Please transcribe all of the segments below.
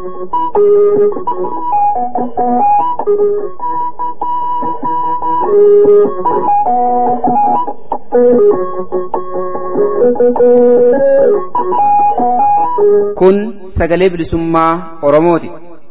Kun sagalee bilisummaa Oromooti.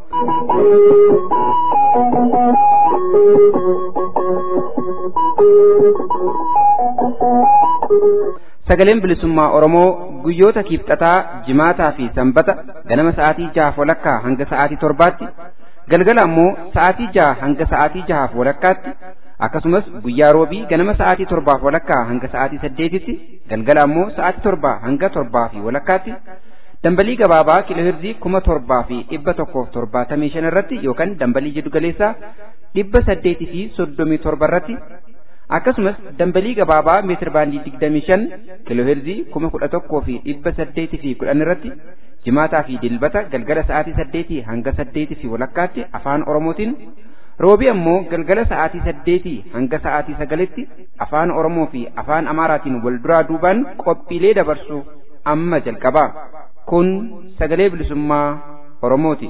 Sagaleen bilisummaa Oromoo guyyoota kiibxataa, jimaataa fi sanbata ganama sa'aatii jahaaf walakkaa hanga sa'aatii torbaatti, galgala ammoo sa'aatii jaha hanga sa'aatii jahaaf walakkaatti, akkasumas guyyaa roobii ganama sa'aatii torbaaf walakkaa hanga sa'aatii saddeetitti, galgala ammoo sa'aatii torbaa hanga torbaa fi walakkaatti, dambalii gabaabaa kiiloohirzii kuma torbaa fi dhibba tokkoof torbaatamii shan irratti yookaan dambalii jiddu galeessaa dhibba saddeetii fi soddomii torba irratti akkasumas dambalii gabaabaa meetir baandii digdamii shan kiilooheerzii kuma kudha tokkoo fi dhibba saddeetii fi kudhan irratti jimaataa fi dilbata galgala sa'aatii saddeetii hanga saddeetii fi walakkaatti afaan oromootiin roobii ammoo galgala sa'aatii saddeetii hanga sa'aatii sagalitti afaan oromoo fi afaan amaaraatiin wal duraa duubaan qophiilee dabarsu amma jalqabaa kun sagalee bilisummaa oromooti.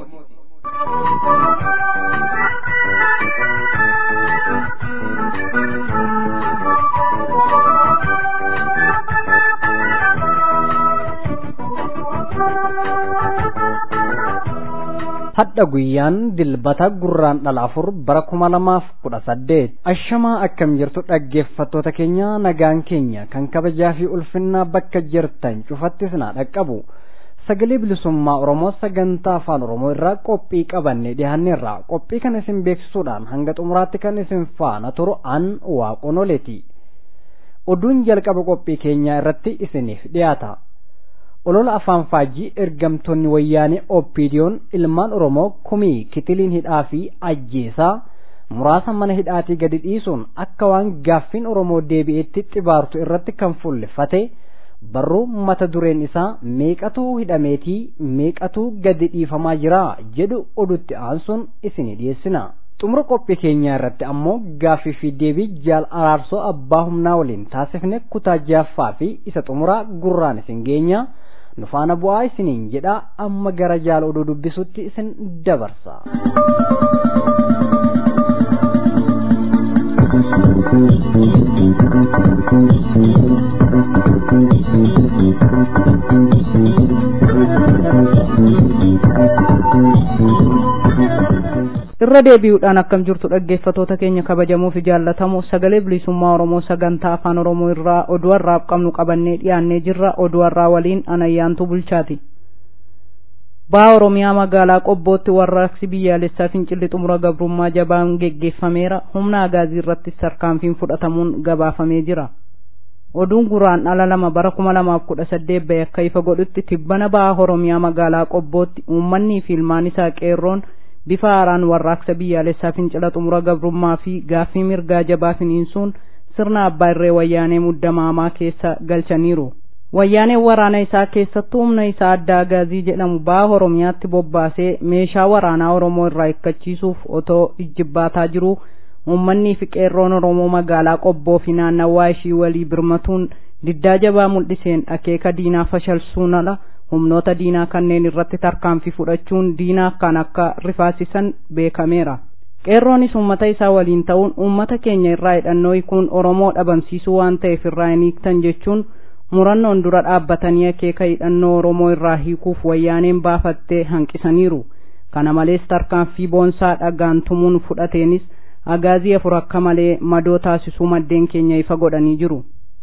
hadha guyyaan dilbata gurraan dhala afur bara kuma lamaaf kudha saddeet ashamaa akkam jirtu dhaggeeffattoota keenya nagaan keenya kan kabajaa fi ulfinnaa bakka jirtan cufattis naa dhaqqabu sagalee bilisummaa oromoo sagantaa afaan oromoo irraa qophii qabanne dhiyaanneerra qophii kan isin beeksisuudhaan hanga xumuraatti kan isin faana turu an waaqonoleeti oduun jalqaba qophii keenyaa irratti isiniif dhiyaata olola afaan faajii ergamtoonni wayyaanee oppiidiyoon ilmaan oromoo kumii kitiliin hidhaa fi ajjeesaa muraasa mana hidhaatii gadi dhiisuun akka waan gaaffiin oromoo deebi'eetti xibaartu irratti kan fuulleffate barruu mata dureen isaa meeqatuu hidhameetii meeqatuu gadi dhiifamaa jira jedhu odutti aansuun isinii dhiyeessina xumura qophii keenyaa irratti ammoo gaaffii fi deebii jaal araarsoo abbaa humnaa waliin taasifne kutaa jaaffaa fi isa xumuraa gurraan isin geenya nu faana bu'aa isiniin jedha amma gara jaal oduu dubbisutti isin dabarsa. irra deebi'uudhaan akkam jirtu dhaggeeffatoota keenya kabajamoo fi jaallatamoo sagalee bilisummaa oromoo sagantaa afaan oromoo irraa oduu har'aaf qabnu qabannee dhiyaannee jirra oduu har'aa waliin anayyaantu bulchaati baha oromiyaa magaalaa qobbootti warraaqsi biyyaalessaa fincilli xumura gabrummaa jabaan geggeeffameera humna agaazii irratti tarkaanfiin fudhatamuun gabaafamee jira oduun guraan dhala lama bara kuma lamaaf kudha saddeet bahe akka ifa godhutti tibbana baha oromiyaa magaalaa qobbootti uummannii fi ilmaan isaa qeerroon bifa haaraan warraaqsa biyyaalessaa fincila xumura gabrummaa fi gaaffii mirgaa jabaa finiinsuun sirna abbaa irree wayyaanee muddamaamaa keessa galchaniiru. Wayyaaneen waraana isaa keessattuu humna isaa adda agaazii jedhamu baha Oromiyaatti bobbaasee meeshaa waraanaa Oromoo irraa hiikkachiisuuf otoo ijjibbaataa jiru uummanni fi qeerroon Oromoo magaalaa qobboo fi naannawaa ishii walii birmatuun diddaa jabaa mul'iseen akeeka diinaa fashalsuun ala humnoota diinaa kanneen irratti tarkaanfii fudhachuun diinaa kan akka rifaasisan beekameera. Qeerroonis uummata isaa waliin ta'uun uummata keenya irraa hidhannoo hiikuun Oromoo dhabamsiisuu waan ta'eef irraa hin hiiktan jechuun murannoon dura dhaabbatanii akeeka hidhannoo Oromoo irraa hiikuuf wayyaaneen baafattee hanqisaniiru. Kana malees tarkaanfii boonsaa dhagaan tumuun fudhateenis agaazii afur akka malee madoo taasisuu maddeen keenya ifa godhanii jiru.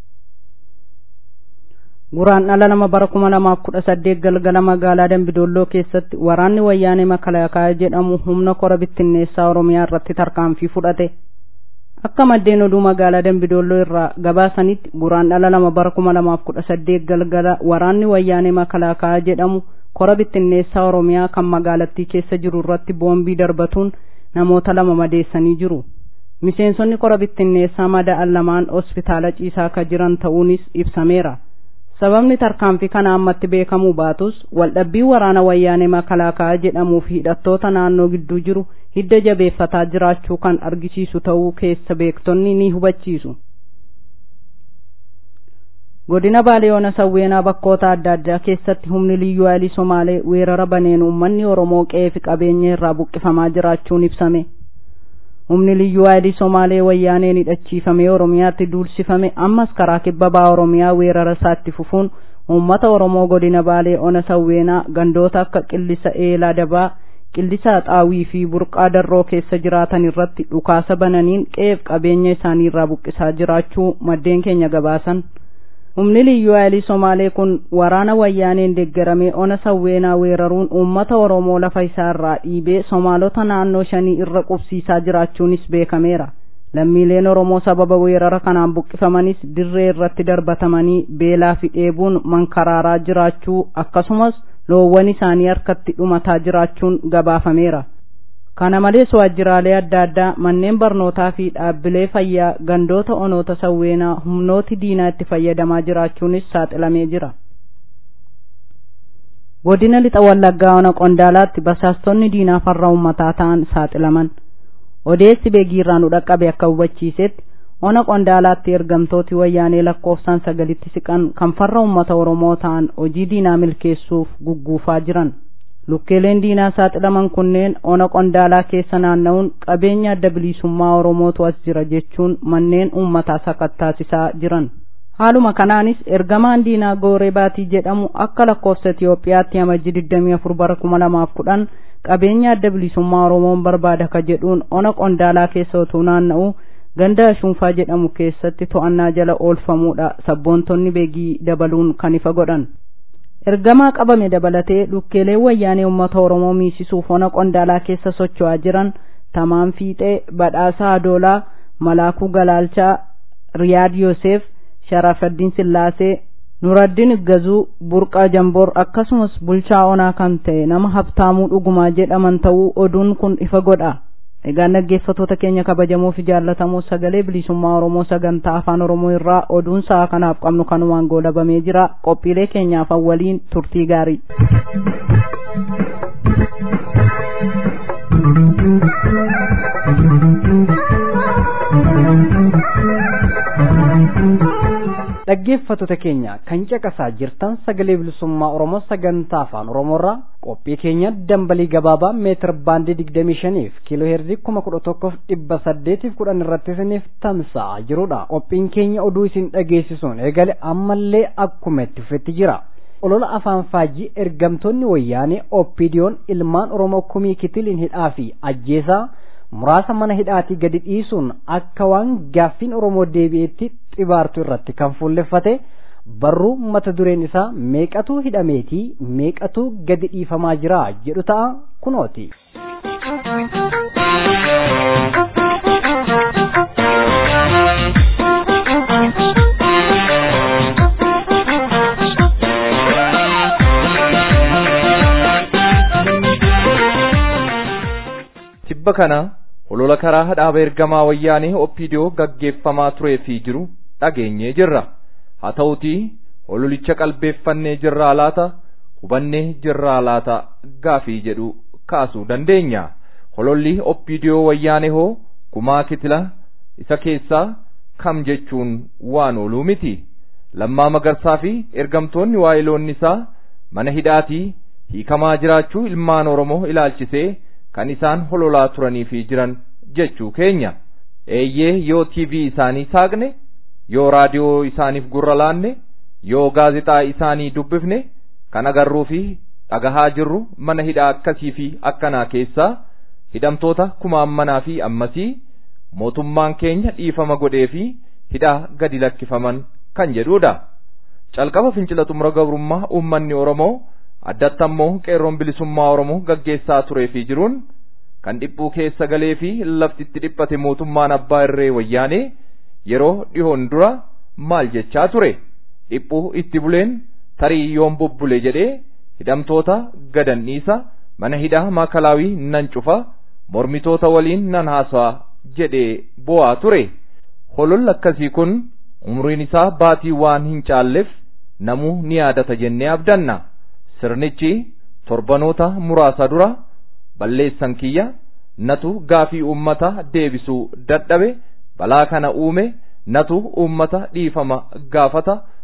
guraan dhala nama bara kuma lamaaf kudha saddeet galgala magaalaa dambidolloo keessatti waraanni wayyaanee makalaakaa jedhamu humna kora bittinneessaa oromiyaa irratti tarkaanfii fudhate akka maddeen oduu magaalaa dambidolloo irraa gabaasanitti guraan dhala lama bara kuma lamaaf kudha saddeet galgala waraanni wayyaanee makalaakaa jedhamu kora bittinneessaa oromiyaa kan magaalattii keessa jiru irratti boombii darbatuun namoota lama madeessanii jiru miseensonni kora bittinneessaa mada'an lamaan hospitaala ciisaa akka jiran ta'uunis ibsameera sababni tarkaanfii kana ammatti beekamuu baatus waldhabbii waraana wayyaanee makalaakaa jedhamuu fi hidhattoota naannoo gidduu jiru hidda jabeeffataa jiraachuu kan argisiisu ta'uu keessa beektonni ni hubachiisu godina baaleyoona sawweenaa bakkoota adda addaa keessatti humni liyyuu haayilii somaalee weerara baneen uummanni oromoo qe'ee fi qabeenya irraa buqqifamaa jiraachuun ibsame humni liyyuu haayilii somaalee wayyaaneen hidhachiifamee oromiyaatti duulsifame ammas karaa kibba baha oromiyaa weerara isaatti fufuun uummata oromoo godina baalee ona sawweenaa gandoota akka qillisa eelaa dabaa qillisa xaawii fi burqaa darroo keessa jiraatan irratti dhukaasa bananiin qe'ee fi qabeenya isaanii irraa buqqisaa jiraachuu maddeen keenya gabaasan humni liyyuu haayilii somaalee kun waraana wayyaaneen deeggaramee ona sawweenaa weeraruun uummata oromoo lafa isaa irraa dhiibee somaalota naannoo shanii irra qubsiisaa jiraachuunis beekameera lammiileen oromoo sababa weerara kanaan buqqifamanis dirree irratti darbatamanii beelaa fi dheebuun mankaraaraa jiraachuu akkasumas loowwan isaanii harkatti dhumataa jiraachuun gabaafameera kana malees waajjiraalee adda addaa manneen barnootaa fi dhaabbilee fayyaa gandoota onoota sawweenaa humnooti diinaa itti fayyadamaa jiraachuunis saaxilamee jira godina lixa wallaggaa ona qondaalaatti basaastonni diinaa farra ummataa ta'an saaxilaman odeessi beegiirraa nu dhaqqabe akka hubachiisetti ona qondaalaatti ergamtooti wayyaanee lakkoofsaan sagalitti siqan kan farra ummata oromoo ta'an hojii diinaa milkeessuuf gugguufaa jiran lukkeeleen diinaa saaxilaman kunneen ona qondaalaa keessa naanna'uun qabeenya adda bilisummaa oromootu as jira jechuun manneen uummataa sakattaasisaa jiran haaluma kanaanis ergamaan diinaa gooree baatii jedhamu akka lakkoofsa itiyoophiyaatti amajji 24 bara 2010 qabeenya adda bilisummaa oromoon barbaada ka jedhuun ona qondaalaa keessa otuu naanna'u ganda ashuunfaa jedhamu keessatti to'annaa jala oolfamuudha sabboontonni beegii dabaluun kan ifa godhan ergamaa qabame dabalatee lukkeelee wayyaanee uummata oromoo miisisuuf ona qondaalaa keessa socho'aa jiran tamaan fiixee badhaasaa adoolaa malaakuu galaalchaa riyaad yoosef sharafaddiin sillaasee nuraddiin iggazuu burqaa jamboor akkasumas bulchaa onaa kan ta'e nama habtaamuu dhugumaa jedhaman ta'uu oduun kun ifa godha egaa dhaggeeffattoota keenya kabajamoo fi jaallatamoo sagalee bilisummaa oromoo sagantaa afaan oromoo irraa oduun sa'a kanaaf qabnu kanumaan goolabamee jira qophiilee keenyaaf waliin turtii gaarii dhaggeeffattoota keenya kan caqasaa jirtan sagalee bilisummaa oromoo sagantaa afaan oromoorraa qophii keenya dambalii gabaabaa meetir baandii digdamii shaniif kiiloo heerzii kuma kudha tokkoof dhibba saddeetiif kudhan irratti isiniif tamsa'aa jirudha qophiin keenya oduu isin dhageessisuun eegale ammallee akkuma itti fufetti jira olola afaan faajii ergamtoonni wayyaanee oppiidiyoon ilmaan oromoo kumii kitiliin hidhaa fi ajjeesaa muraasa mana hidhaatii gadi dhiisuun akka waan gaaffiin oromoo deebi'eetti xibaartu irratti kan fuulleffate barruu mata dureen isaa meeqatu hidhameetii meeqatu gadi dhiifamaa jira jedhu ta'a kunooti. tibba kana olola karaa dhaaba ergamaa wayyaanee oppiidiyoo gaggeeffamaa turee fi jiru dhageenyee jirra haa ta'utii ololicha qalbeeffannee jirraa laata hubannee jirraa laata gaafii jedhu kaasuu dandeenya hololli oppiidiyoo wayyaanee hoo kumaa kitila isa keessaa kam jechuun waan ooluu miti lammaa magarsaa fi ergamtoonni waayiloonni isaa mana hidhaatii hiikamaa jiraachuu ilmaan oromoo ilaalchisee kan isaan hololaa turanii fi jiran jechuu keenya eeyyee yoo tiivii isaanii saaqne yoo raadiyoo isaaniif gurra laanne yoo gaazexaa isaanii dubbifne kan agarruu fi dhagahaa jirru mana hidhaa akkasii fi akkanaa keessaa hidhamtoota kumaammanaa fi ammasii mootummaan keenya dhiifama godhee fi hidhaa gadi lakkifaman kan jedhudha calqaba fincila xumura gabrummaa uummanni oromoo addatti ammoo qeerroon bilisummaa oromoo gaggeessaa turee fi jiruun kan dhiphuu keessa galee fi laftitti dhiphate mootummaan abbaa irree wayyaanee yeroo dhihoon dura maal jechaa ture dhiphuu itti buleen tarii yoon bubbule jedhee hidhamtoota gadan dhiisa mana hidhaa maakalaawii nan cufa mormitoota waliin nan haasa'a jedhee bo'aa ture hololli akkasii kun umriin isaa baatii waan hin caalleef namuu ni yaadata jennee abdanna sirnichi torbanoota muraasa dura balleessan kiyya natu gaafii uummata deebisuu dadhabe balaa kana uume natu uummata dhiifama gaafata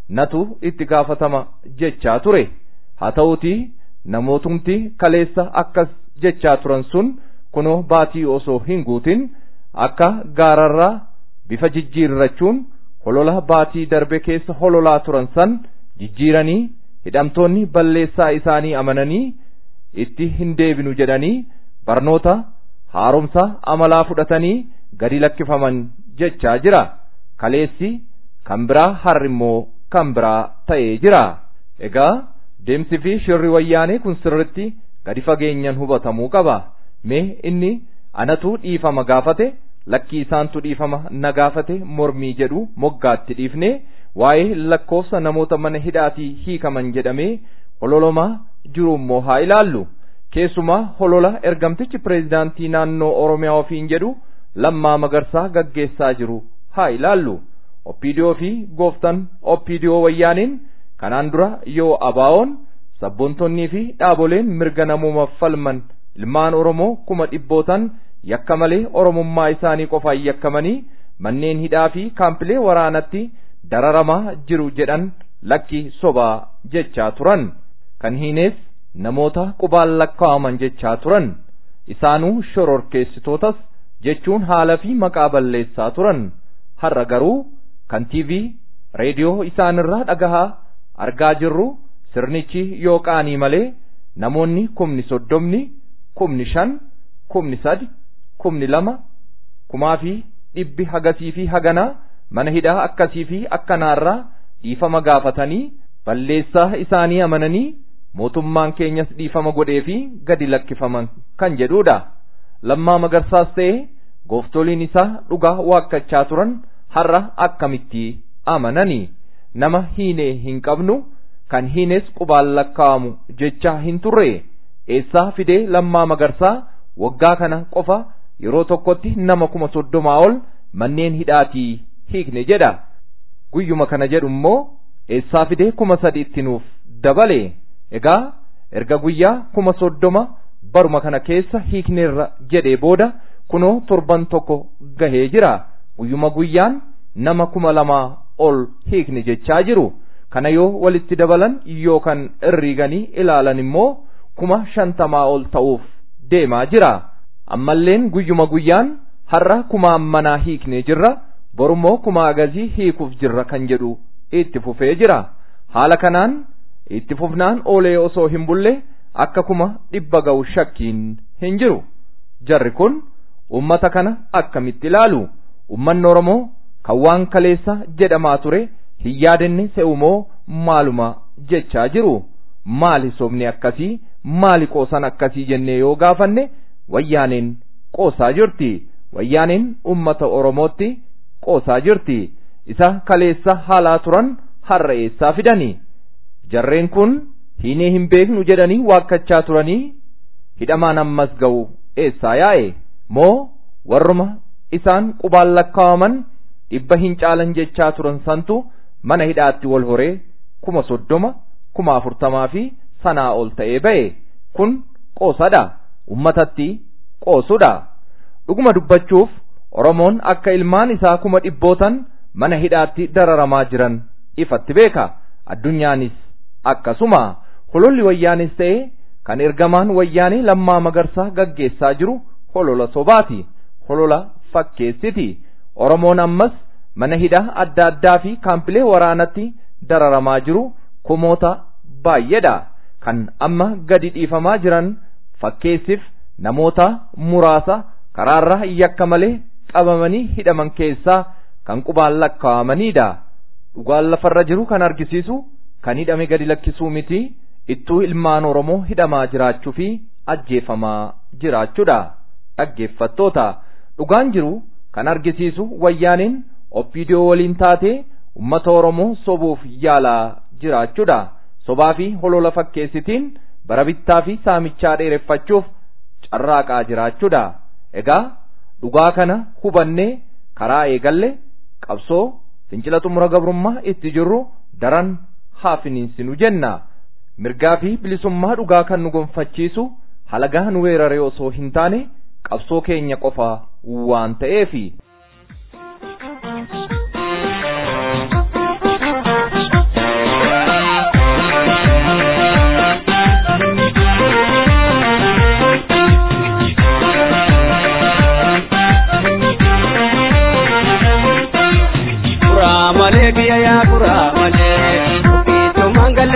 natu itti gaafatama jechaa ture haa ta'uutii namootumti kaleessa akkas jechaa turan sun kunoo baatii osoo hin guutin akka gaararraa bifa jijjiirrachuun holola baatii darbe keessa hololaa turan san jijjiiranii hidhamtoonni balleessaa isaanii amananii itti hin deebinu jedhanii barnoota haaromsa amalaa fudhatanii gadi lakkifaman jechaa jira kaleessi kan biraa har'i immoo kan biraa ta'ee jira egaa deemsi fi shirri wayyaanee kun sirritti gadi fageenyan hubatamuu qaba mee inni anatu dhiifama gaafate lakkii isaantu dhiifama na gaafate mormii jedhu moggaatti dhiifne waa'ee lakkoofsa namoota mana hidhaatii hiikaman jedhamee hololamaa jiru immoo haa ilaallu keessumaa holola ergamtichi pireezidaantii naannoo oromiyaa ofiin jedhu lammaa magarsaa gaggeessaa jiru haa ilaallu oppiidiyoo fi gooftan oppiidiyoo wayyaaniin kanaan dura yoo abaa'oon sabboontonnii fi dhaaboleen mirga namuumaaf falman ilmaan oromoo kuma dhibbootan yakka malee oromummaa isaanii qofaan yakkamanii manneen hidhaa fi kaampilee waraanatti dararamaa jiru jedhan lakki sobaa jechaa turan kan hiinees namoota qubaan lakkaa'aman jechaa turan isaanuu shororkeessitootas jechuun haala fi maqaa balleessaa turan har'a garuu kan tiivii reediyoo isaanirraa dhagahaa argaa jirru sirnichi yoo qaanii malee namoonni kumni soddomni kumni shan kumni sadi kumni lama kumaa fi dhibbi hagasii fi haganaa mana hidhaa akkasii fi akkanaarraa dhiifama gaafatanii balleessaa isaanii amananii mootummaan keenyas dhiifama godhee fi gadi lakkifaman kan jedhudha lammaa magarsaas ta'e gooftoliin isaa dhugaa waakkachaa turan har'a akkamitti amananii nama hiinee hin qabnu kan hiines qubaan lakkaa'amu jechaa hin turre eessaa fidee lammaa magarsaa waggaa kana qofa yeroo tokkotti nama kuma soddomaa ol manneen hidhaatii hiikne jedha guyyuma kana jedhu immoo eessaa fidee kuma sadi itti nuuf dabale egaa erga guyyaa kuma soddoma baruma kana keessa hiikneerra jedhee booda kunoo torban tokko gahee jira guyyuma guyyaan nama kuma lamaa ol hiikne jechaa jiru kana yoo walitti dabalan yookaan irriiganii ilaalan immoo kuma shantamaa ol ta'uuf deemaa jira ammalleen guyyuma guyyaan har'a kuma ammanaa hiiknee jirra borummoo kuma agazii hiikuuf jirra kan jedhu itti fufee jira haala kanaan itti fufnaan oolee osoo hin bulle akka kuma dhibba ga'u shakkiin hin jiru jarri kun ummata kana akkamitti ilaalu ummanni oromoo kan waan kaleessa jedhamaa ture hin yaadenne se'umoo maaluma jechaa jiru maali sobni akkasii maali qoosan akkasii jennee yoo gaafanne wayyaaneen qoosaa jirti wayyaaneen ummata oromootti qoosaa jirti isa kaleessa haalaa turan har'a eessaa fidani jarreen kun hiinee hin beeknu jedhanii waakkachaa turanii hidhamaan ammas ga'u eessaa yaa'e moo warruma isaan qubaan lakkaa'aman dhibba hin caalan jechaa turan santu mana hidhaatti wal horee kuma soddoma kuma afurtamaa fi sanaa ol ta'ee ba'e kun qoosadha ummatatti qoosudha dhuguma dubbachuuf oromoon akka ilmaan isaa kuma dhibbootan mana hidhaatti dararamaa jiran ifatti beeka addunyaanis akkasuma hololli wayyaanis ta'e kan ergamaan wayyaanee lammaa magarsaa gaggeessaa jiru holola sobaati holola fakkeessiti oromoon ammas mana hidhaa adda addaa fi kaampilee waraanatti dararamaa jiru kumoota baay'eedha kan amma gadi dhiifamaa jiran fakkeessiif namoota muraasa karaarra yakka malee qabamanii hidhaman keessaa kan qubaan lakkaa'amanidha dhugaan lafarra jiru kan argisiisu kan hidhame gadi lakkisuu miti ittuu ilmaan oromoo hidhamaa jiraachuu fi ajjeefamaa jiraachuudha dhaggeeffattoota dhugaan jiru kan argisiisu wayyaaniin oppiidiyoo waliin taatee ummata oromoo sobuuf yaalaa jiraachuudha sobaa fi holola fakkeessitiin bara bittaa fi saamichaa dheereffachuuf carraaqaa jiraachuudha egaa dhugaa kana hubannee karaa eegalle qabsoo fincila xumura gabrummaa itti jirru daran haa finiinsinu jenna mirgaa fi bilisummaa dhugaa kan nu gonfachiisu halagaa nu weerare osoo hin taane qabsoo keenya qofa waan ta'eefi.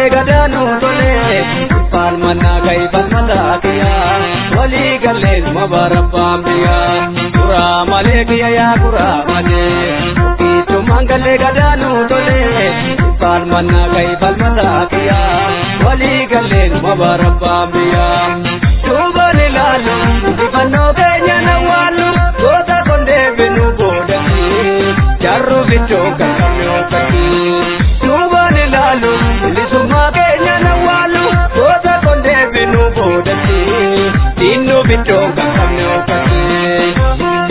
galee gadaanuu tolee falmannaa ga'ii falmataa kiyyaa walii galleen mabarabbaan biyyaa kuraa malee kiyya yaa kuraa malee tokkichumaan galee gadaanuu tolee falmannaa ga'ii falmataa kiyyaa walii galleen mabarabbaan biyyaa duubaan ilaalu ifannoo keenya nawwaalu goota kondee binu boodatti jarru bichoo kakkamne okkatti duubaan ilaalu bilisummaa keenya nawwaalu goota kondee binu boodatti diinnu bichoo kakkamne okkatti.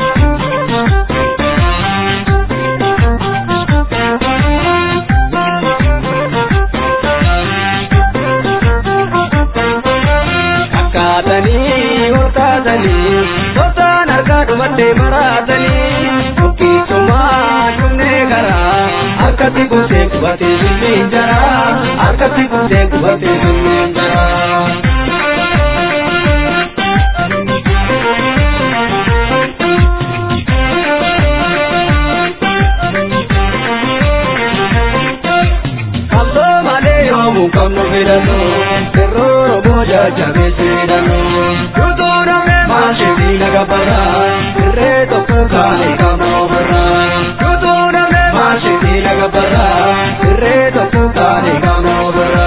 Kakkaatanii olkaatanii tosaan harkaa dhumattee maraatanii tokkichumaa dhumnee garaa harkatti kuusee qubatee bilbiin jaraa harkatti kuusee qubatee bilbiin jaraa. Kamsoo malee yoomuu qabnu filatu sirroo booda jabeessee hidhannu. Yuutuu namee maashee naga bara sirree tokko kaanii qabna ofirra. Yuutuu namee maashee naga bara sirree tokko kaanii qabna ofirra.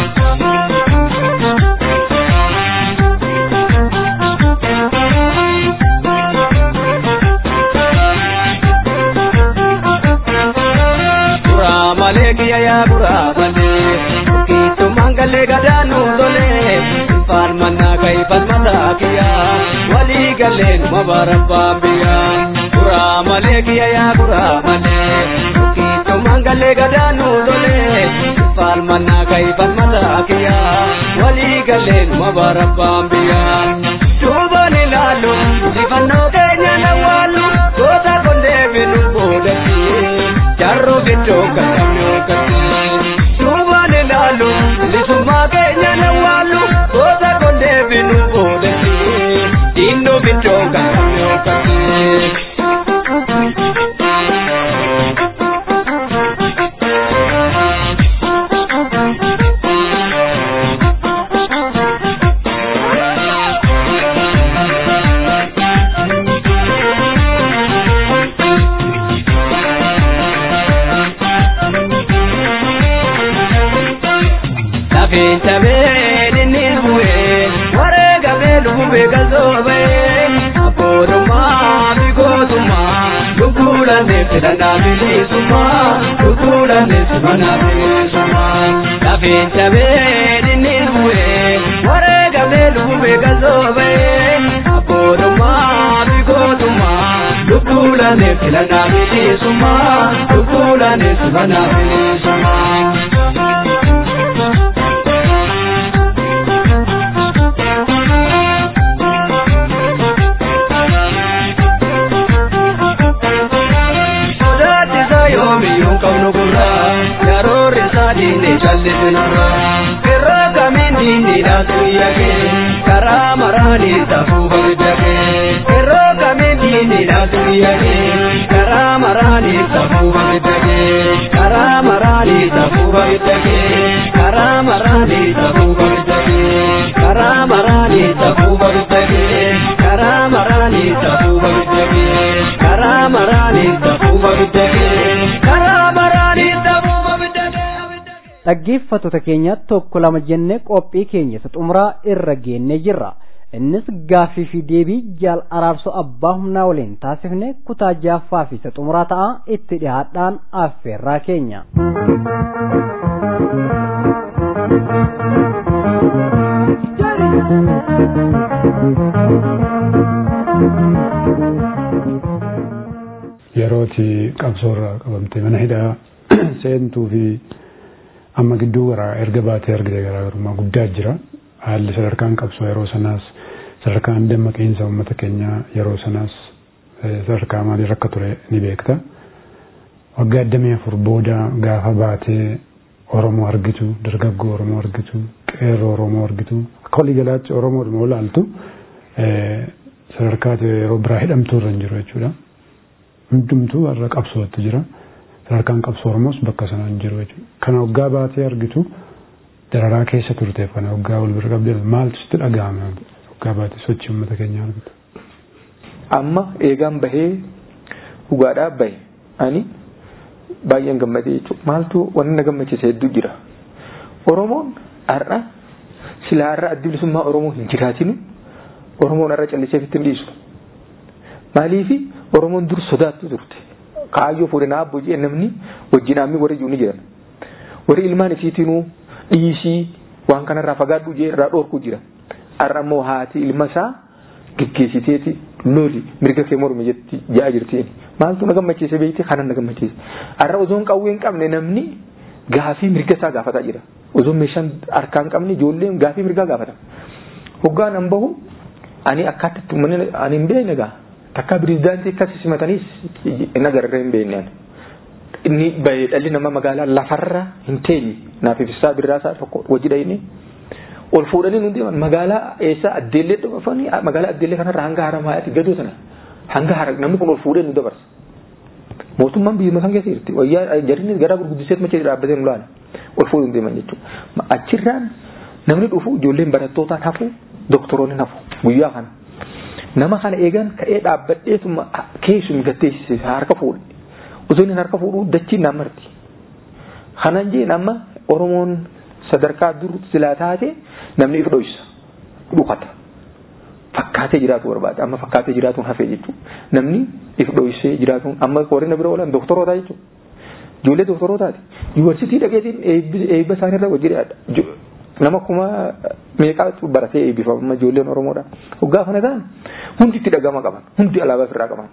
Kuraa malee kiyya yaa kuraa malee Tokkichumaan galee gadaanuu tolee Falmannaa ga'ii falmataa kiyya Walii galleen mabarabbaan biyya Kuraa malee kiyya yaa kuraa malee Tokkichumaan galee gadaanuu tolee Falmannaa ga'ii falmataa kiyya Walii galleen mabarabbaan biyya Duubaan ilaalu ifannoo keenya nawwaalu Goota kondee binu boodatti jarro bichoo kakkamne okkatti duubaan ilaalu bilisummaa keenya nawwaalu goota kondee binu boodatti diinnu bichoo kakkamne okkatti. Lafeen cabeen inni bu'ee waree gabee lubee galtoobee abboodummaa fi gootummaa lubbuudhaan filannaa bilisummaa lubbuudhaan simannaa bilisummaa. Lafeen cabeen inni bu'ee waree gabee lubee galtoobee abboodummaa fi gootummaa lubbuudhaan filannaa bilisummaa lubbuudhaan simannaa bilisummaa. Sodaachisa yoomiyyuu qabnu gurra yeroo risaa diinni callisinurra irra kamiin diinni dhaatu yaagee karaa maraanii safuu babiddagee irra kamiin diinni dhaatu yaagee karaa maraanii safuu babiddagee karaa maraanii safuu babiddagee karaa maraanii safuu babiddagee karaa maraanii safuu babiddagee karaa maraanii safuu babiddagee karaa maraanii safuu babiddagee karaa maraanii safuu babiddagee. dhaggeeffattoota keenya tokko lama jennee qophii keenya isa xumuraa irra geennee jirra innis gaaffii fi deebii jaal araarsoo abbaa humnaa waliin taasifne kutaa jaaffaa fi isa xumuraa ta'a itti dhihaadhaan affeerraa keenya. yerooti qabsoorra qabamte mana hidhaa seentuu fi amma gidduu garaa erga baatee argite garaagarummaa guddaa jira haalli sadarkaan qabsoo yeroo sanaas sadarkaan dammaqiinsa uummata keenyaa yeroo sanaas sadarkaa maalii akka ture ni beekta waggaa addamii afur booda gaafa baatee oromoo argitu dargaggoo oromoo argitu qeerroo oromoo argitu akka walii galaatti oromoodhuma olaaltu sadarkaa yeroo biraa hidhamtuu irra hin jiru jechuudha. hundumtuu har'a qabsootti jira sadarkaan qabsoo oromoos bakka sanaa hin jiru jechuudha kana waggaa baatee argitu dararaa keessa turteef kana waggaa wal bira qabdee maaltu sitti dhaga'ame waggaa baate sochii uummata keenyaa argite. Amma eegaan bahee dhugaadhaa bahe ani baay'een gammadee jechuudha. Maaltu wanni na gammachiise hedduu jira. Oromoon har'a silaa har'a addi bilisummaa Oromoo hin jiraatinu Oromoon har'a callisee fitti hin dhiisu. Maaliifi Oromoon dur sodaattu turte. Kaayyoo fuudhee naa abboo jee namni wajjin ammii warri iyyuu ni jiran. Warri ilmaan isiitinuu dhiisii waan kanarraa fagaadhu jee irraa dhoorku jira. Har'a immoo haati ilma isaa geggeessiteeti loli mirga kee mormi jetti ja'a jirtiin. Maaltu na gammachiise beekte kanan na gammachiise. Har'a osoon qawwee hin qabne namni gaafii mirga isaa gaafataa jira. Osoon meeshaan harkaa hin qabne ijoolleen gaafii mirgaa gaafata. Hoggaan an bahu ani akkaatatti uummanni ani hin beekne gaa. Takka pirezidaantii akkas simataniis hin agarree hin beekne. Inni bahee dhalli nama magaalaa lafarra hin teenye naaf ibsaa birraasaa tokko hojii dhayine. Ol fuudhanii nu deeman magaalaa eessa addeellee dhufanii magaalaa addeellee kanarra hanga haramaatti gadoo sana hanga hara namni kun ol fuudhee nu dabarsa. Mootummaan biyya kan keessa jirti wayyaa jarri garaa gurguddiseet macha dhaabbatee nu laala ol fuudhuu deeman jechuudha. Achirraan namni dhufu ijoolleen barattootaan hafu doktoroonni hafu guyyaa kana. Nama kana eegan ka'ee dhaabbadheetuma keessumi gatteessise harka fuudhe. Osoo inni harka fuudhuu dachiin naan marti. Kanan jeen amma Oromoon sadarkaa dur silaa taate namni if dhoysa dhukata. Fakkaatee jiraatu barbaada amma fakkaatee jiraatuun hafee jechuudha. Namni if dhoysee jiraatuun amma warreen bira oolan doktoroota jechuudha. Ijoollee doktorootaati. Yuunivarsiitii dhaqeetiin eebba isaaniirra hojii nama kuma meeqaatu baratee eebbifama ijoolleen Oromoodha. Hoggaa kana ta'an hundi itti dhagama qaban hundi alaabaa ofirraa qaban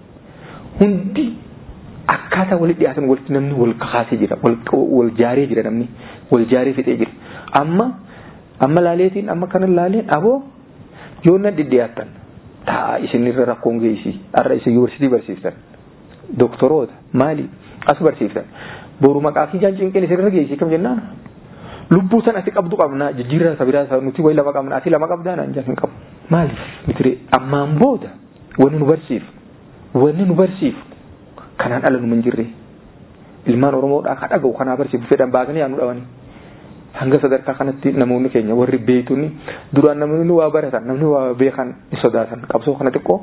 hundi akkaataa walitti dhiyaatan walitti namni wal kakaasee jira wal jaaree jira namni wal jaaree fixee jira amma amma laaleetiin amma kana laaleen aboo yoo nan dhidhiyaattan taa isinirra rakkoon geessi har'a isin yuunivarsiitii barsiiftan doktoroota maali as barsiiftan boru maqaa fi jaan cinqeen isinirra geessi kam jennaan lubbuu san ati qabdu qabna jijjiirraa sabiraa isaa nuti wayi lama qabna ati lama qabdaa naan jaan hin qabu maaliif mitire ammaan booda wanni nu barsiif wanni nu barsiif kanaan ala nu hin jirre ilmaan oromoodhaa ka dhaga'u kanaa barsiifu fedhan baasanii yaa nu dhawanii hanga sadarkaa kanatti namoonni keenya warri beeytonni duraan namoonni waa baratan namni waa beekan ni sodaatan qabsoo kana xiqqoo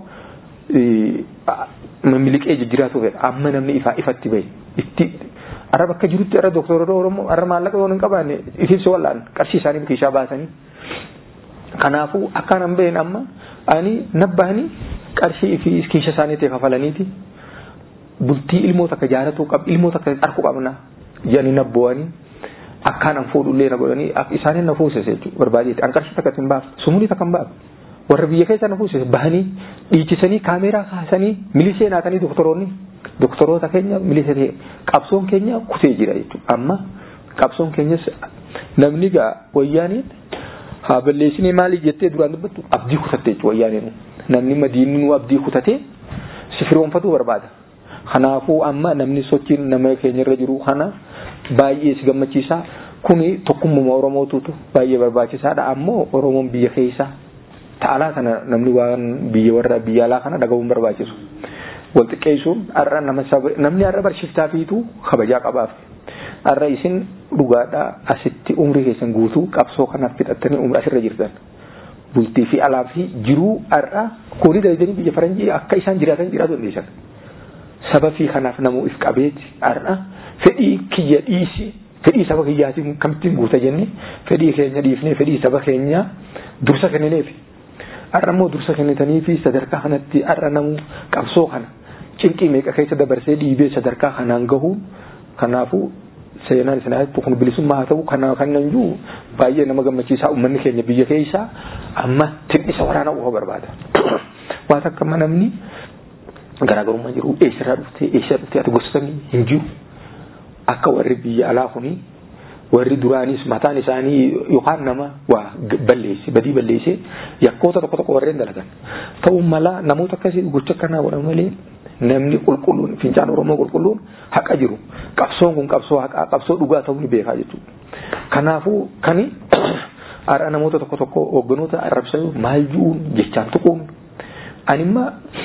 miliqee jijjiiraatu fedha amma namni ifaa ifatti bahe itti arra bakka jirutti arra doktoroota oromoo arra maallaqa yoo hin qabaanne ifibsi wallaan qarshii isaanii kiishaa baasanii kanaafuu akkaan an baheen amma ani nabbahanii qarshii fi kiisha isaaniitti kafalaniiti bultii ilmoo takka jaalatuu qab ilmoo takka arku qabna jedhanii nabbo'anii akkaan an fuudhullee na godhanii isaaniin na fuusise jechuudha barbaadeeti an qarshii takka hin baafne sumulii takka hin baafne warra biyya keessa na fuusise bahanii dhiichisanii kaameeraa kaasanii milisee naatanii doktoroonni doktoroota keenya milisee ta'e qabsoon keenya kutee jira jechuudha amma qabsoon keenyas namni gaa wayyaaniin haa balleessinee maaliif jettee duraan dubbattu abdii kutatte jechuudha wayyaaniin namni madiinni nu abdii kutatee si firoonfatuu barbaada. Kanaafuu amma namni sochiin nama keenyarra jiru kana baay'ee si gammachiisa. Kuni tokkummaa Oromootutu baay'ee barbaachisaadha. Ammoo Oromoon biyya keessa ta'alaa kana namni waan biyya warra biyya alaa kana dhagahuun barbaachisu. Wal xiqqeessuun har'a nama namni har'a barsiiftaa fiitu kabajaa qabaaf. Har'a isin dhugaadhaa asitti umrii keessan guutuu qabsoo kanaaf fixattanii umrii asirra jirtan. Bultii fi alaa fi jiruu har'a koolii dalaganii biyya faranjii akka isaan jiraatan jiraatu dandeessan. sababii kanaaf namuu if qabeeti har'a fedhii kiyya dhiisi fedhii saba kiyyaatiin kamittiin guuta jenne fedhii keenya dhiifnee fedhii saba keenya dursa kennineefi har'a immoo dursa kennitanii fi sadarkaa kanatti har'a namuu qabsoo kana cinqii meeqa keessa dabarsee dhiibee sadarkaa kanaan gahuun kanaafuu seenaan isin ajattu kun bilisummaa haa ta'u kana kannan jiru baay'ee nama gammachiisaa uummanni keenya biyya keessaa amma tinnisa waraana ufa barbaada waan akka namni garaagarummaa jiru eessarraa dhuftee eessa dhuftee ati gosoonni hin jiru akka warri biyya alaa kuni warri duraanis mataan isaanii yookaan nama waa balleesse badii balleesse yakkoota tokko tokko warreen dalagan ta'uu mala namoota akkasii gocha akkanaa godhan malee namni qulqulluun fincaan oromoo qulqulluun haqa jiru qabsoon kun qabsoo haqaa qabsoo dhugaa ta'uu ni beekaa jechuudha kanaafuu kani har'a namoota tokko tokko hoogganoota arrabsanii maal ju'uun jechaan tuquun animma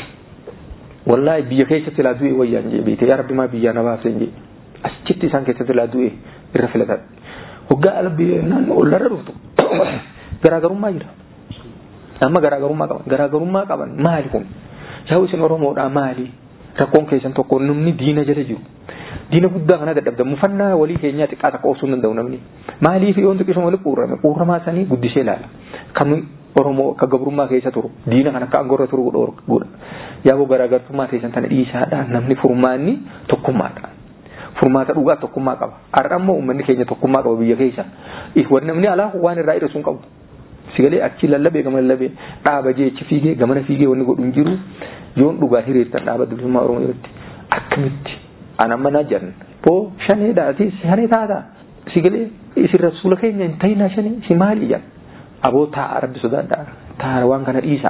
wallahi biyya keessatti laa du'e wayyaan jee beekte yaa rabbi maa biyyaa na baafte jee achitti isaan keessatti laa du'e irra filatan hoggaa ala naannoo ollarra dhuftu garaagarummaa jira amma garaagarummaa qaban garaagarummaa qaban maali kun yaa isin oromoodhaa maali rakkoon keessan tokko namni diina jala jiru diina guddaa kana dadhabda mufannaa walii keenyaa xiqqaa takka obsuu hin danda'u namni maaliif yoon xiqqisuma walitti quurrame quurramaa sanii guddisee ilaala kan oromoo akka gabrummaa keessa turu diina kan akka angorra turu godha yaaboo garaagartummaa keessan tana dhiisaadha namni furmaanni tokkummaadha. Furmaata dhugaa tokkummaa qaba. Har'a immoo uummanni keenya tokkummaa qaba biyya keessa. Wanni namni alaa waan irraa hidhatu hin qabu. Sigalee achi lallabee gama lallabee dhaaba jeechi fiigee gamana fiigee wanni godhu hin jiru yoon dhugaa hiriirtan dhaaba bilisummaa Oromoo irratti akkamitti ana mana jiran boo shanee dhaati shanee taata sigalee isin rasuula keenya hin ta'inaa shanee si maali jedhan aboo taa'a rabbi sodaadhaa taa'a waan kana dhiisa.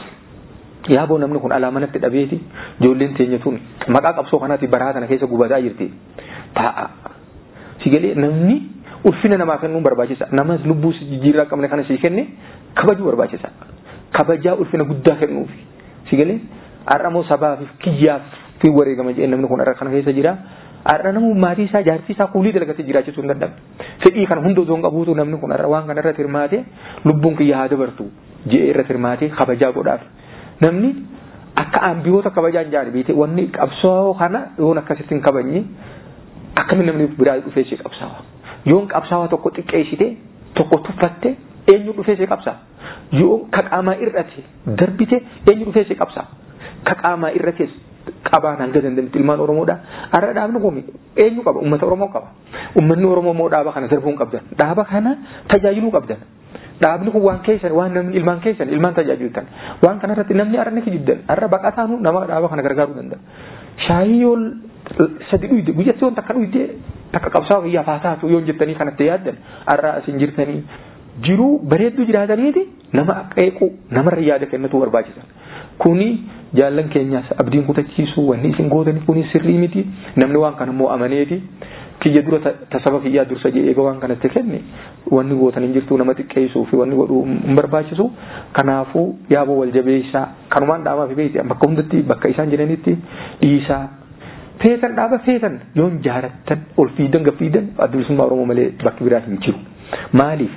Yaaboo namni kun alaa manatti dhabeeti ijoolleen teenya tun maqaa qabsoo kanaati baraa kana keessa gubataa jirti taa'a. Sigalee namni ulfina namaa kennuun barbaachisa. Namas lubbuu jijjiirraa qabne kana sii kenne kabajuu barbaachisa. Kabajaa ulfina guddaa kennuufi. Sigalee har'a sabaaf kiyyaaf fi wareegama jedhee namni kun har'a kana keessa jira. Har'a namu maatii isaa jaartii isaa kuulii dalagatee jiraachisuu hin danda'amne. Fedhii kana hunda osoo hin qabuutu namni kun har'a waan kana irratti hirmaate lubbuun kiyya haa dabartu jedhee irratti hirmaate kabajaa godhaaf. Namni akka ambiyoota kabajaa hin jaane beekte wanni qabsoo kana yoon akkasitti hin kabajne akkamiin namni biraa dhufee si qabsaawa. Yoon qabsaawaa tokko xiqqeessite tokko tuffatte eenyu dhufee si qabsaa. Yoon ka qaamaa irratti darbite eenyu dhufee si qabsaa. Ka qaamaa irratti qabaan hanga dandamitti ilmaan Oromoodha. Har'a dhaabni kun eenyu qaba? Uummata Oromoo qaba. Uummanni Oromoo immoo dhaaba kana darbuu hin qabdan. Dhaaba kana tajaajiluu qabdan. Dhaabni kun waan keessan waan namni ilmaan keessan ilmaan tajaajiltan. Waan kanarratti namni har'a ni kijibdan. Har'a baqataanu nama dhaaba kana gargaaruu danda'a. Shaayii yoo sadi dhuyde guyyatti yoon takka dhuyde takka qabsaa kiyyaaf haa taatu yoon jettanii kanatti yaaddan har'a asin jirtanii jiruu bareedduu jiraataniiti nama qeequ namarra yaada kennatu barbaachisa. Kuni jaallan keenyaas abdiin kutachiisuu wanni isin gootanii kuni sirrii miti namni waan kana immoo amaneeti. kiyya dura tasaba kiyyaa dursa jedhee eega waan kanatti kenne wanni gootan hin jirtu nama xiqqeessuu fi wanni godhuu hin barbaachisu kanaafuu yaaboo wal jabeessaa kanumaan dhaamaa fi beekti bakka hundatti bakka isaan jiranitti dhiisaa feetan dhaaba feetan yoon jaarattan ol fiidan gaffiidan addunisummaa oromoo malee bakki biraa hin jiru maaliif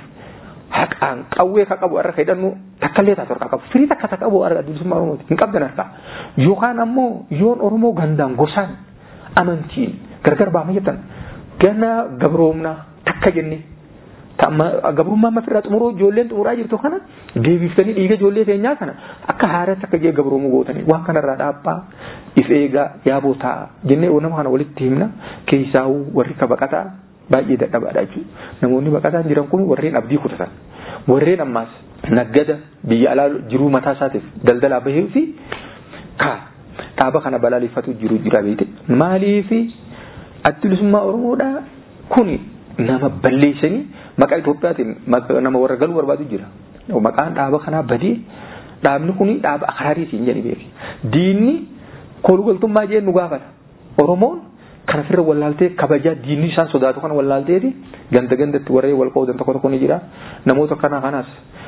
haqaan qawwee ka qabu harka hidhannu takkallee taatu harkaa qabu firii takka takka qabu harka addunisummaa oromooti hin qabdan harkaa yookaan ammoo yoon oromoo gandaan gosaan amantiin gargar baama jettan gana gabroomna takka jenne gabrummaa amma firraa xumuruu ijoolleen xumuraa jirtu kana deebiftanii dhiiga ijoollee keenyaa kana akka haaratti akka jee gabroomuu gootanii waan kanarraa dhaabbaa if eegaa yaaboo taa'a jennee nama kana walitti himna keessaawuu warri ka baqataa baay'ee dadhabaadha jechuudha namoonni baqataan jiran kun warreen abdii kutatan warreen ammaas naggada biyya alaa jiruu mataa isaatiif daldalaa bahee fi kaa dhaaba kana balaaleffatu jiru jira beekte maaliifi addunisummaa oromoodha kuni nama balleessanii maqaa Itoophiyaatiin nama warra galuu barbaadu jira. Maqaan dhaaba kanaa badee dhaabni kuni dhaaba akaraariitiin jedhanii beeki. Diinni kolugaltummaa jeen nu gaafata. Oromoon kana firra wallaaltee kabajaa diinni isaan sodaatu kana wallaalteeti ganda gandatti warreen wal qoodan tokko tokko ni jira. Namoota kana kanaas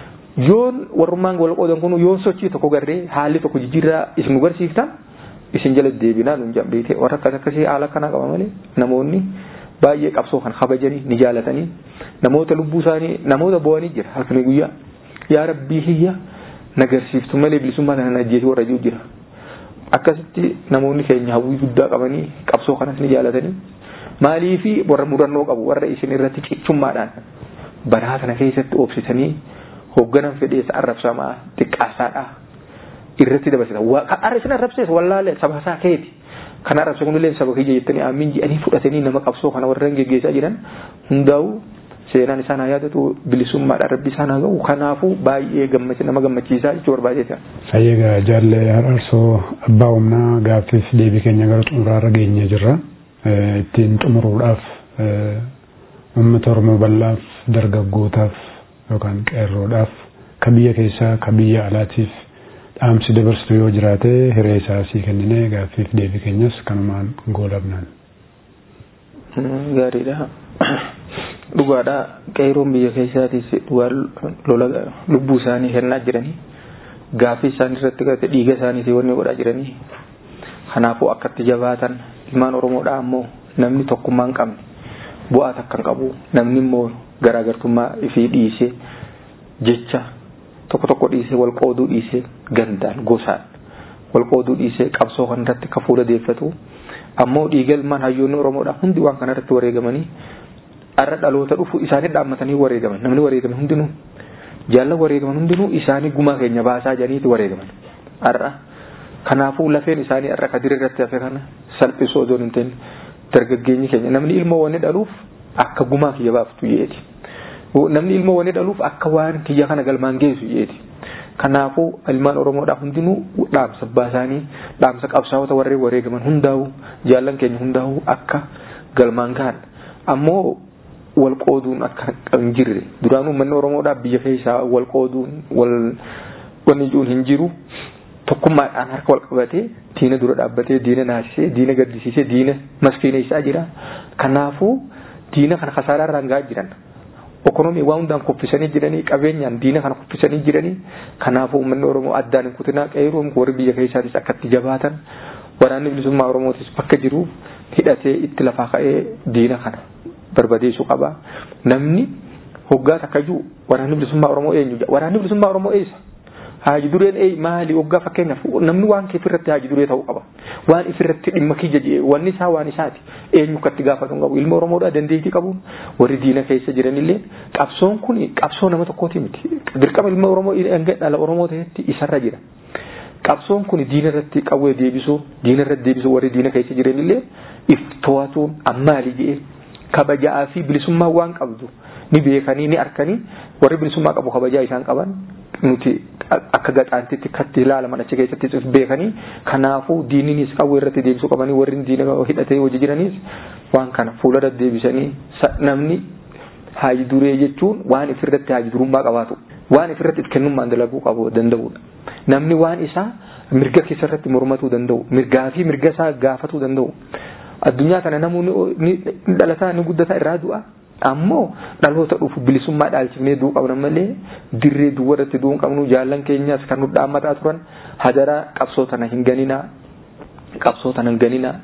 yoon warrummaan wal qoodan kun yoon sochii tokko garree haalli tokko jijjiirraa isin nu garsiiftan isin jala deebinaa nun jambeete warra akkas akkasii haala kana qaba malee namoonni baay'ee qabsoo kan kabajanii ni jaalatanii namoota lubbuu isaanii namoota bo'anii jira halkanii guyyaa yaa rabbii hiyya nagarsiiftu malee bilisummaa kana ajjeesuu warra jiru jira akkasitti namoonni keenya hawwii guddaa qabanii qabsoo kanas ni jaalatanii maalii fi warra murannoo qabu warra isin irratti cichummaadhaan baraa kana keessatti obsitanii hoogganan fedheessa arrabsamaa xiqqaasaadhaa irratti dabarsita arra isin arrabsees wallaalee saba isaa keeti kan arrabse kunillee saba kiyya jettanii aamin jedhanii fudhatanii nama qabsoo kana warreen geggeessaa jiran hundaa'u seenaan isaan haa yaadatu bilisummaadhaan rabbi isaan haa ga'u kanaafuu baay'ee nama gammachiisaa jechuu barbaadeeta. Fayyagaa jaalle har'arsoo abbaa humnaa gaaffiif deebii keenya gara xumuraarra geenye jirra. Ittiin xumuruudhaaf uummata Oromoo bal'aaf dargaggootaaf yookaan qeerroodhaaf ka biyya keessaa ka biyya alaatiif dhaamsi dabarsitu yoo jiraate hiree isaa sii kennine gaaffiif deebii keenyas kanumaan goolabnaan. Gaariidha. Dhugaadha qeerroon biyya keessaatiis dhugaa lola lubbuu isaanii kennaa jiranii gaaffii isaanii irratti garte dhiiga isaaniitii wanni godhaa jiranii kanaafuu akkatti jabaatan ilmaan Oromoodhaa ammoo namni tokkummaa hin qabne bu'aa takkan qabu namni immoo garaagartummaa ifii dhiisee jecha tokko tokko dhiisee wal qooduu dhiisee gandaan gosaan wal qooduu dhiisee qabsoo kanarratti ka fuula deeffatu ammoo dhiigalmaan hayyoonni oromoodha hundi waan kanarratti wareegamanii arra dhaloota dhufu isaanii dhaammatanii wareegaman namni wareegaman hundinuu jaallan wareegaman hundinuu isaanii gumaa keenya baasaa janiiti wareegaman arra kanaafuu lafeen isaanii arra kadiri irratti hafe kana salphisoo osoo hin ta'in dargaggeenyi keenya namni ilmoo wanni dhaluuf akka gumaa kiyya baaftu jeeti namni ilmoo wanni dhaluuf akka waan kiyya kana galmaan geessu jeeti kanaafuu ilmaan oromoodhaa hundinuu dhaamsa baasaanii dhaamsa qabsaa'ota warreen wareegaman hundaa'u jaallan keenya hundaa'u akka galmaan gahan ammoo wal qooduun akka hin jirre duraan uummanni oromoodhaa biyya keessaa wal qooduun wal wanni ijuun hin jiru tokkummaadhaan harka wal qabatee diina dura dhaabbatee diina naasisee diina gaddisiisee diina maskiineessaa jira kanaafuu diina kana kasaaraa irraan gahaa jiran ekonomii waan hundaan kuffisanii jiranii qabeenyaan diina kana kuffisanii jiranii kanaafuu uummanni oromoo addaan hin kutinaa qeeruun warri biyya keessaatis akka itti jabaatan waraanni bilisummaa oromootis bakka jiru hidhatee itti lafaa ka'ee diina kana barbadeessuu qaba namni hoggaa takka jiru waraanni bilisummaa oromoo eenyu waraanni bilisummaa oromoo eessa haaji dureen ee maali hoggaa fakkeenyaaf namni waan kee ofirratti haaji duree ta'uu qaba waan ifirratti dhimma kiyya jee wanni isaa waan isaati eenyu akkatti gaafatu qabu ilma oromoodhaa dandeettii qabuun warri diina keessa jiranillee qabsoon kun qabsoo nama tokkooti miti dirqama ilma oromoo dhala oromoo ta'etti isarra jira qabsoon kun diina irratti qawwee deebisuu diina irratti deebisuu warri diina keessa jiranillee if to'atuun ammaali jee kabajaa fi bilisummaa waan qabdu ni beekanii ni arkanii warri bilisummaa qabu kabajaa isaan qaban nuti akka gaxaantitti katti ilaalaman achi keessatti beekanii kanaafuu diininis qawwee irratti deebisuu qabanii warri diina hidhatee hojii jiraniis waan kana fuuldura deebisanii namni haaji duree jechuun waan ifirratti haaji durummaa qabaatu waan ifirratti if kennummaan dalaguu qabu danda'udha namni waan isaa mirga keessarratti mormatuu danda'u mirgaa fi mirga isaa gaafatuu danda'u addunyaa kana namoonni ni dhalataa ni guddataa irraa du'a ammoo dhaloota dhufu bilisummaa dhaalchifnee du'uu qabna malee dirree duwwa irratti du'uu qabnu jaallan keenyas kan nu dhaammataa turan hadaraa qabsoo tana hin ganinaa qabsoo tana hin ganinaa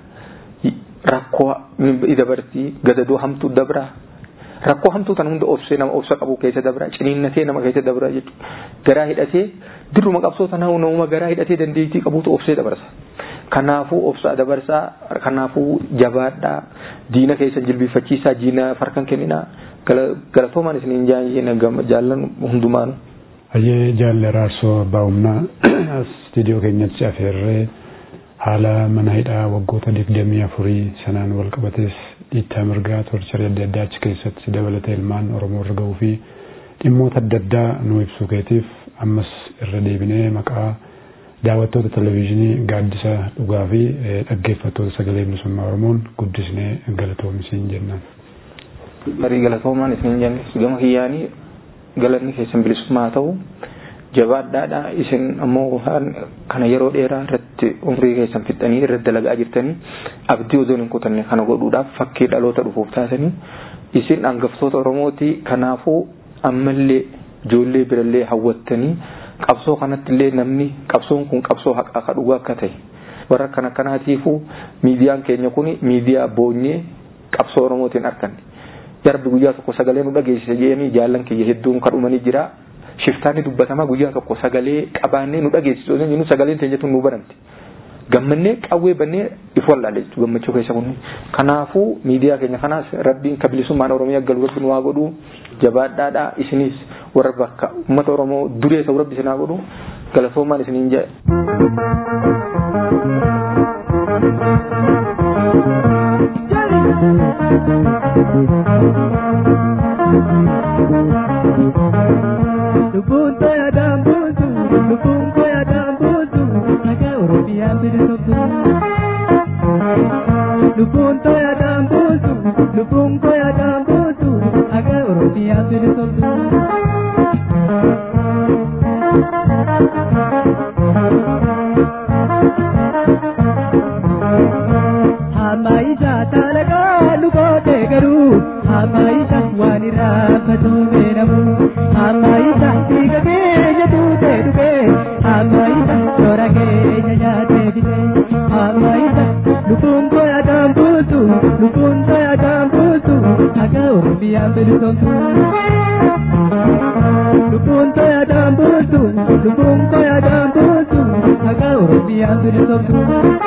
rakkoo dabartii gadadoo hamtuu dabraa rakkoo hamtuu tana hunda obsee nama obsa qabu keessa dabraa ciniinnatee nama keessa dabraa jechuudha garaa hidhatee dirruma qabsoo tana namuma garaa hidhatee dandeettii qabuutu obsee dabarsa. kanaafuu obsaa dabarsaa kanaafuu jabaadhaa diina keessa jilbifachiisaa diina farkan kenninaa galatoomaan isiniin jaayee jaallan hundumaanu. Hayyee jaalle raarsoo abbaa humnaa istiidiyoo keenyatti afeerree haala mana hidhaa waggoota digdamii afurii sanaan wal qabatees dhiittaa mirgaa torcharii adda addaa achi keessatti dabalatee ilmaan oromoo irra gahuu fi dhimmoota adda addaa nu ibsuu keetiif ammas irra deebinee maqaa daawwattoota televizyiinii gaaddisa dhugaa fi dhaggeeffattoota sagalee bilisummaa oromoon guddisnee galatoomaa jennaan. Barii galatoomaan isin jennis gama kiyyaanii galanni keessan bilisummaa ta'u jabaadhaadha isin ammoo kana yeroo dheeraa irratti umrii keessan fixanii irratti dalagaa jirtanii abdii osoo hin kutanne kana godhuudhaaf fakkii dhaloota dhufuuf taasanii isin hangaftoota oromooti kanaafuu ammallee ijoollee birallee hawwattanii qabsoo kanatti illee namni qabsoon kun qabsoo haqaa ka dhugaa akka ta'e warra kana kanaatiifuu miidiyaan keenya kun miidiyaa boonyee qabsoo oromootiin arganne jarbi guyyaa tokko sagalee nu dhageessise jedhanii jaallan kiyya hedduun kadhumanii jira shiftaanni dubbatamaa guyyaa tokko sagalee qabaannee nu dhageessisu nu sagaleen teenyatu nu baramte gammannee qawwee bannee if wallaalle jechuudha gammachuu keessa kun kanaafuu miidiyaa keenya kanaas rabbiin ka bilisummaan oromiyaa galu rabbi nu waa godhu jabaadhaadha isinis warra bakka uummata oromoo duree ta'u rabbi isinaa godhu galatoomaan isiniin jedhe. Lubbuun toya daambuutu, lubbuun toya daambuutu, nagaa Oromiyaa bilisomtu. Lubbuun toya daambuutu, lubbuun toya daambuutu, nagaa Oromiyaa bilisomtu. Hamaayisha talagaa lukootee garuu hamaayisha waan irraa fatuumee namu hamaayisha dhiiga keenya tuutee dhugee hamaayisha toora keenya nyaatee bitee hamaayisha lubbuun toya daambuutu lubbuun toya daambuutu Oromiyaan bilisomtu. Lubbuun to'ataan bultu, lubbuun to'ataan bultu, maqaa Oromiyaan bilisomtu.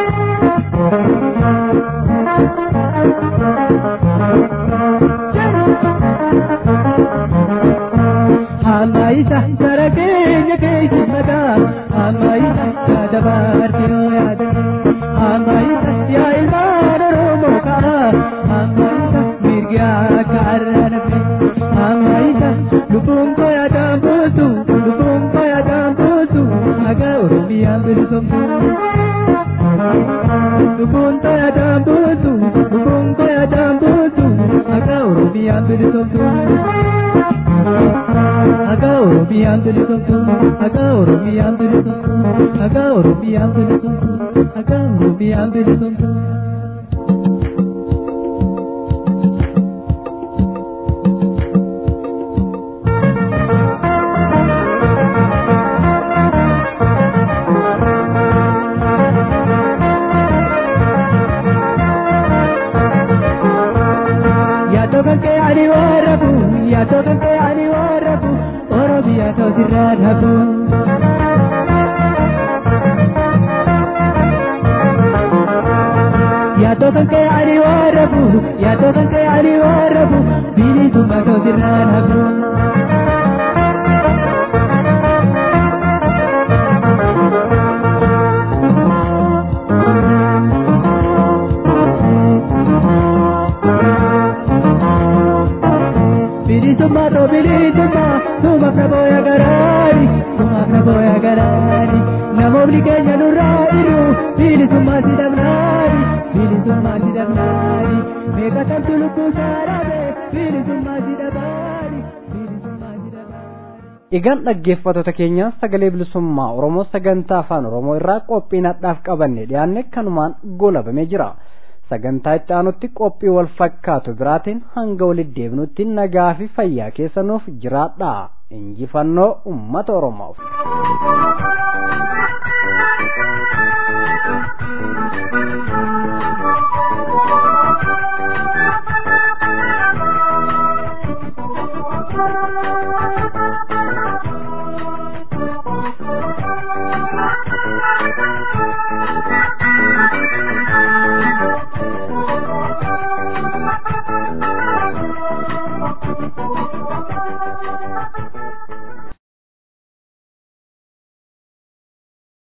Amma isa jara keenya keessa mataa, amma isa yaada baartii yaada. Amma isa yaa ilmaan Oromoo ka'a, amma isa mirgaa kaarra nafe. Amma isa lubbuun koyaadhaan buusu, lubbuun koyaadhaan buusu, maqaa Oromiyaan bilisomtu. Lubbuun koyaadhaan buusu, lubbuun koyaadhaan buusu, maqaa Oromiyaan bilisomtu. Aga Oromiyaan bilisomtu, aga Oromiyaan bilisomtu, aga Oromiyaan bilisomtu, aga Oromiyaan bilisomtu. Yaadoo kan kee ani warrabu, yaadoo kan kee ani warrabu, Oromiyaa ta'uutirraa dhabu. Yaadoo kan kee ani warrabu, yaadoo kan kee ani warrabu, bilisummaa ta'uutirraa dhabu. bilisummaa too bilisummaa sumaaf na booya garaani sumaaf na booya garaani namoonni keenya nurraa iru bilisummaa si dhabnaani bilisummaa si dhabnaani meeqa tamtu lubbuu saarabe bilisummaa si dhabaani bilisummaa si dhabaani. Egaan dhaggeeffattoota keenya sagalee bilisummaa Oromoo sagantaa afaan Oromoo irraa qophiin hadhaaf qabanne dhiyaanne kanumaan goolabamee jira. sagantaa itti aanutti qophii wal fakkaatu biraatiin hanga walitti deebinutti nagaa fi fayyaa keessanuuf jiraadha injifannoo ummata oromoof.